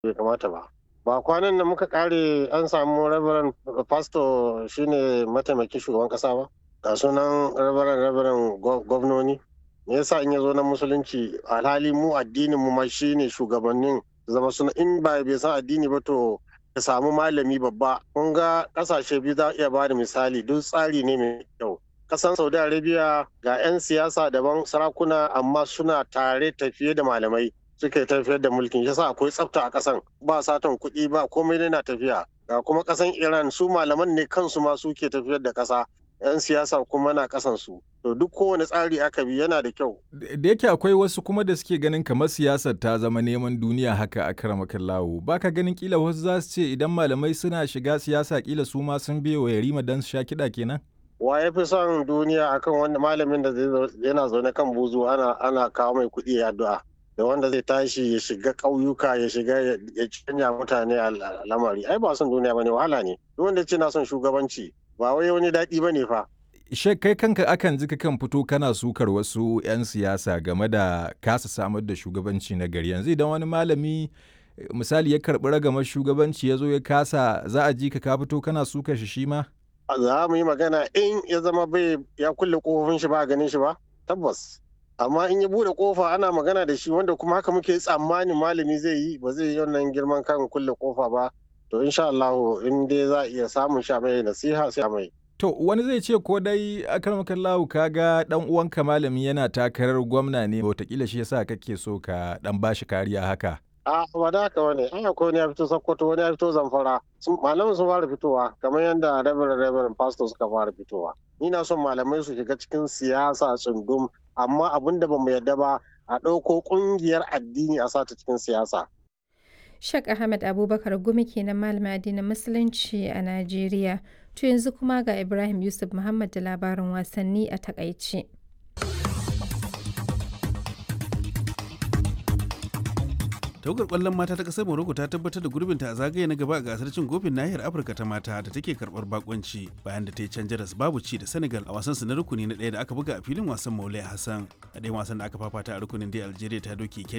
bai kamata ba ba kwanan da muka kare an samu rabaran pastor shine mataimakin shugaban kasa ba ga sunan rabaran rabaran gwamnoni me yasa in ya zo na musulunci alhali mu addinin mu ma shine shugabannin zama suna in ba bai san addini ba to ka samu malami babba kun ga kasashe biyu za iya ba da misali duk tsari ne mai kyau kasan saudi arabia ga 'yan siyasa daban sarakuna amma suna tare tafiye da malamai suke tafiyar da mulkin yasa akwai tsafta a kasan ba satan kuɗi ba komai ne na tafiya ga kuma kasan iran su malaman ne kansu ma suke tafiyar da kasa 'yan siyasa kuma na kasan su to duk kowane tsari aka bi yana da kyau da yake akwai wasu kuma da suke ganin kamar siyasar ta zama neman duniya haka a karamakan lawo baka ganin kila wasu za su ce idan malamai suna shiga siyasa kila su ma sun biye wa yarima don su sha kiɗa kenan wa ya fi son duniya akan wanda malamin da yana zaune kan buzu ana ana kawo mai kuɗi ya addu'a da wanda zai tashi ya shiga ƙauyuka ya shiga ya canja mutane a lamari ai ba son duniya bane wahala ne duk wanda ce na son shugabanci ba wai wani daɗi bane fa Shek kai kanka akan ji kan fito kana sukar wasu 'yan siyasa game da kasa samar da shugabanci na gari yanzu idan wani malami misali ya karɓi ragamar shugabanci ya zo ya kasa za a ji ka ka fito kana sukar shi shi ma? za mu yi magana in ya zama bai ya kulle kofofin shi ba ganin shi ba tabbas amma in ya bude kofa ana magana da shi wanda kuma haka muke tsammanin malami zai yi ba zai yi wannan girman kan kulle kofa ba to insha Allah in dai za a iya samun sha mai nasiha sai mai To wani zai ce ko dai akarmakan lahu kaga dan uwanka malami yana takarar gwamna ne wataƙila shi yasa kake so ka dan bashi kariya haka. a ba da haka wani an akwai wani ya fito sokoto wani ya fito zamfara malaman sun fara fitowa kamar yadda reverend reverend pastor suka fara fitowa ni na son malamai su shiga cikin siyasa tsundum amma abin da bamu yarda ba a ɗauko ƙungiyar addini a sata cikin siyasa Shek Ahmed Abubakar Gumi kenan malamin addinin Musulunci a Najeriya. To yanzu kuma ga Ibrahim Yusuf Muhammad da labarin wasanni a takaice. tawagar kwallon mata ta kasar morocco ta tabbatar da gurbinta a zagaye na gaba a gasar cin kofin nahiyar afirka ta mata da take karbar bakonci bayan da ta yi can jaras babu ci da senegal a wasan su na rukuni na ɗaya da aka buga a filin wasan maulai hassan a ɗayan wasan da aka fafata a rukunin da algeria ta doke